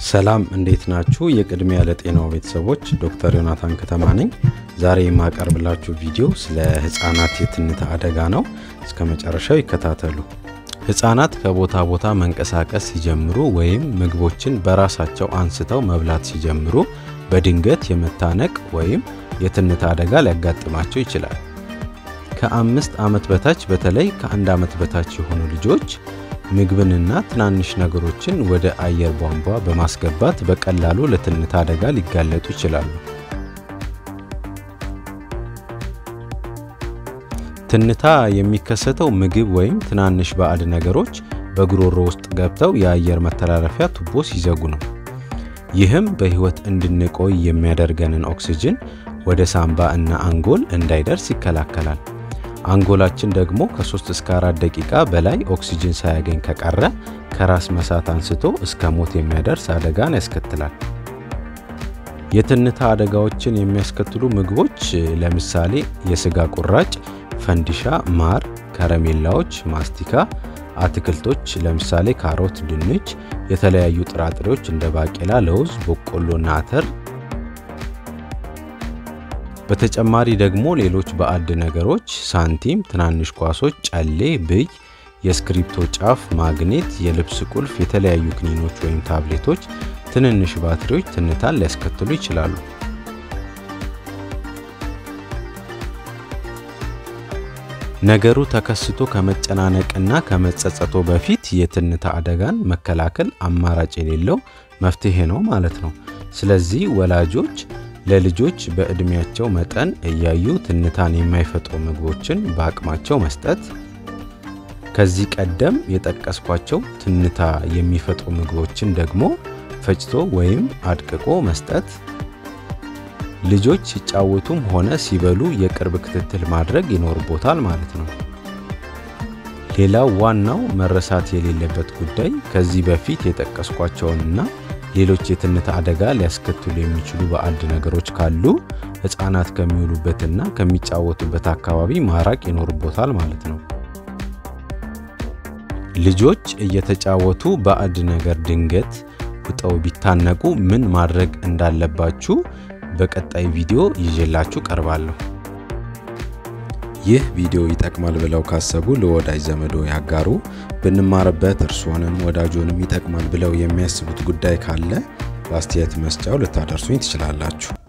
ሰላም እንዴት ናችሁ? የቅድሚያ ለጤናው ቤተሰቦች ዶክተር ዮናታን ከተማ ነኝ። ዛሬ የማቀርብላችሁ ቪዲዮ ስለ ህፃናት የትንታ አደጋ ነው። እስከ መጨረሻው ይከታተሉ። ህፃናት ከቦታ ቦታ መንቀሳቀስ ሲጀምሩ ወይም ምግቦችን በራሳቸው አንስተው መብላት ሲጀምሩ በድንገት የመታነቅ ወይም የትንታ አደጋ ሊያጋጥማቸው ይችላል። ከአምስት ዓመት በታች በተለይ ከአንድ ዓመት በታች የሆኑ ልጆች ምግብንና ትናንሽ ነገሮችን ወደ አየር ቧንቧ በማስገባት በቀላሉ ለትንታ አደጋ ሊጋለጡ ይችላሉ። ትንታ የሚከሰተው ምግብ ወይም ትናንሽ ባዕድ ነገሮች በጉሮሮ ውስጥ ገብተው የአየር መተላለፊያ ቱቦ ሲዘጉ ነው። ይህም በህይወት እንድንቆይ የሚያደርገንን ኦክሲጅን ወደ ሳምባ እና አንጎል እንዳይደርስ ይከላከላል። አንጎላችን ደግሞ ከ3 እስከ 4 ደቂቃ በላይ ኦክሲጅን ሳያገኝ ከቀረ ከራስ መሳት አንስቶ እስከ ሞት የሚያደርስ አደጋን ያስከትላል። የትንታ አደጋዎችን የሚያስከትሉ ምግቦች ለምሳሌ የስጋ ቁራጭ፣ ፈንዲሻ፣ ማር፣ ከረሜላዎች፣ ማስቲካ፣ አትክልቶች ለምሳሌ ካሮት፣ ድንች፣ የተለያዩ ጥራጥሬዎች እንደ ባቄላ፣ ለውዝ፣ በቆሎና አተር በተጨማሪ ደግሞ ሌሎች ባዕድ ነገሮች ሳንቲም፣ ትናንሽ ኳሶች፣ ጨሌ፣ ብይ፣ የስክሪፕቶ ጫፍ፣ ማግኔት፣ የልብስ ቁልፍ፣ የተለያዩ ክኒኖች ወይም ታብሌቶች፣ ትንንሽ ባትሪዎች ትንታን ሊያስከትሉ ይችላሉ። ነገሩ ተከስቶ ከመጨናነቅና ከመጸጸቶ በፊት የትንታ አደጋን መከላከል አማራጭ የሌለው መፍትሄ ነው ማለት ነው። ስለዚህ ወላጆች ለልጆች በዕድሜያቸው መጠን እያዩ ትንታን የማይፈጥሩ ምግቦችን በአቅማቸው መስጠት፣ ከዚህ ቀደም የጠቀስኳቸው ትንታ የሚፈጥሩ ምግቦችን ደግሞ ፈጭቶ ወይም አድቅቆ መስጠት፣ ልጆች ሲጫወቱም ሆነ ሲበሉ የቅርብ ክትትል ማድረግ ይኖርቦታል ማለት ነው። ሌላው ዋናው መረሳት የሌለበት ጉዳይ ከዚህ በፊት የጠቀስኳቸውንና ሌሎች የትንታ አደጋ ሊያስከትሉ የሚችሉ ባዕድ ነገሮች ካሉ ሕፃናት ከሚውሉበትና ከሚጫወቱበት አካባቢ ማራቅ ይኖርቦታል ማለት ነው። ልጆች እየተጫወቱ ባዕድ ነገር ድንገት ውጠው ቢታነቁ ምን ማድረግ እንዳለባችሁ በቀጣይ ቪዲዮ ይዤላችሁ ቀርባለሁ። ይህ ቪዲዮ ይጠቅማል ብለው ካሰቡ ለወዳጅ ዘመዶ ያጋሩ። ብንማርበት እርስዎንም ወዳጆንም ይጠቅማል ብለው የሚያስቡት ጉዳይ ካለ በአስተያየት መስጫው ልታደርሱኝ ትችላላችሁ።